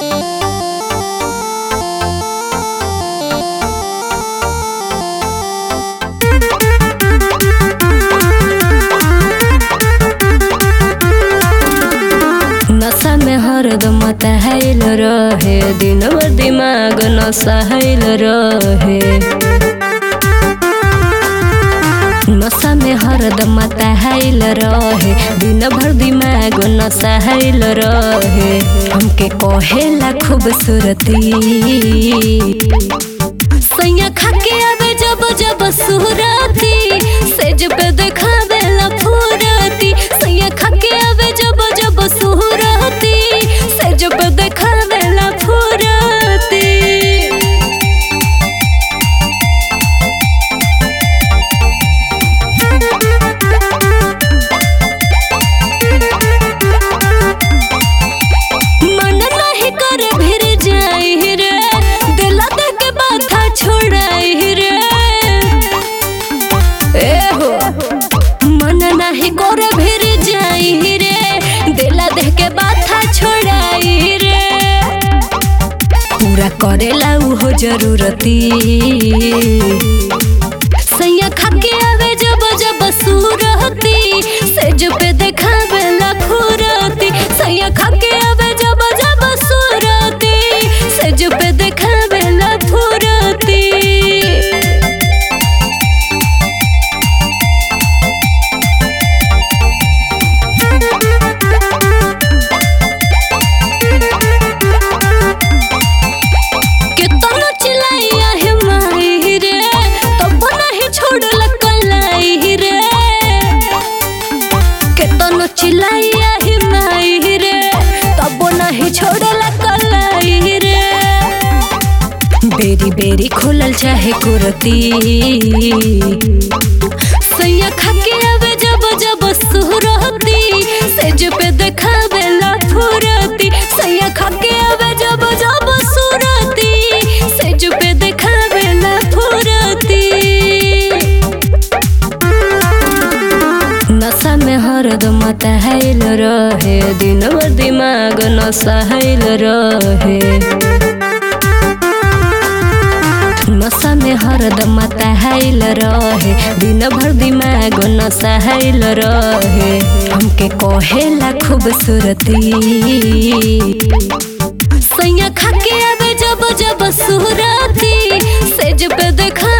नशा में हरदम तहल रहे दिन भर दिमाग नशहल रहे नशा में हरदम तहल रहे दिन भर दिमाग नशहल रहे हमके कहेला खूबसूरती सैया खाके आवे जब जब सुरती सेज पे देखावेला फुरती सैया खाके आवे जब जब सुरती सेज पे देखावेला फुरती मन नहीं करे भिर जाई रे दिला दे के बाथा छोड़ाई रे ए हो मन नहीं करे भिर जाई रे दिला दे के बाथा छोड़ाई रे पूरा करेला उहो जरूरती सैया खाके आवे जब जब सूरती सेज पे देखावेला फुरती सैया खाके आवे जब जब सूरती सेज पे देखावेला फुरती कितना चिल्लाइया है माही रे तब नहीं छोड़ला कलाई रे कितना चिल्लाइया है माही रे तब नहीं छोड़ला कलाई रे बेरी बेरी खोलल चाहे कुरती सैया खाके आवे जब जब सुरती सेज पे देखावेला फुरती सैया खाके आवे जब जब सुरती सेज पे देखावेला फुरती नशा में हरदम तहल रहे दिन भर दिमाग नशहल रहे नशा में हरदम तहल रहे दिन भर दिमाग नशहल रहे हमके कहेला खूबसूरती सैया खाके आवे जब जब सुरती सेज पे देखा